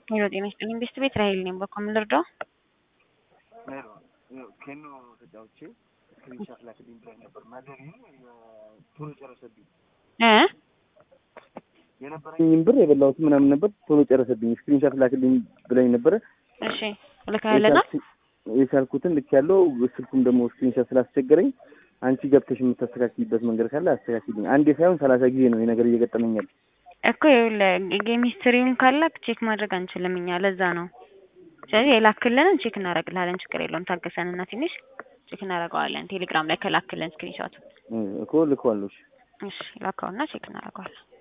ሄሎ ጤና ይስጥልኝ ቤስት ቤት ራሄል ነኝ። በኮ ምን ልርዳው? ኬኖ ተጫውቼ ስክሪንሻት ላክልኝ ብላኝ ነበር። ማዘር ቶሎ ጨረሰብኝ። እ የነበረኝም ብር የበላሁት ምናምን ነበር ቶሎ ጨረሰብኝ። ስክሪንሻት ላክልኝ ብላኝ ነበረ። እሺ ልካለና የቻልኩትን ልክ ያለው ስልኩም ደግሞ ስክሪንሻት ስላስቸገረኝ አንቺ ገብተሽ የምታስተካክልበት መንገድ ካለ አስተካክልኝ። አንዴ ሳይሆን ሰላሳ ጊዜ ነው ይሄ ነገር እየገጠመኛል። እኮ ይኸውልህ ጌም ሂስትሪውን ካላክ ቼክ ማድረግ አንችልም እኛ ለዛ ነው። ስለዚህ የላክልንን ቼክ እናደርግልሃለን። ችግር የለውም ታገሰን እና ትንሽ ቼክ እናደርገዋለን። ቴሌግራም ላይ ከላክልን ስክሪንሾት እኮ ልከዋለሁ። እሺ ላካውና ቼክ እናደርገዋለን።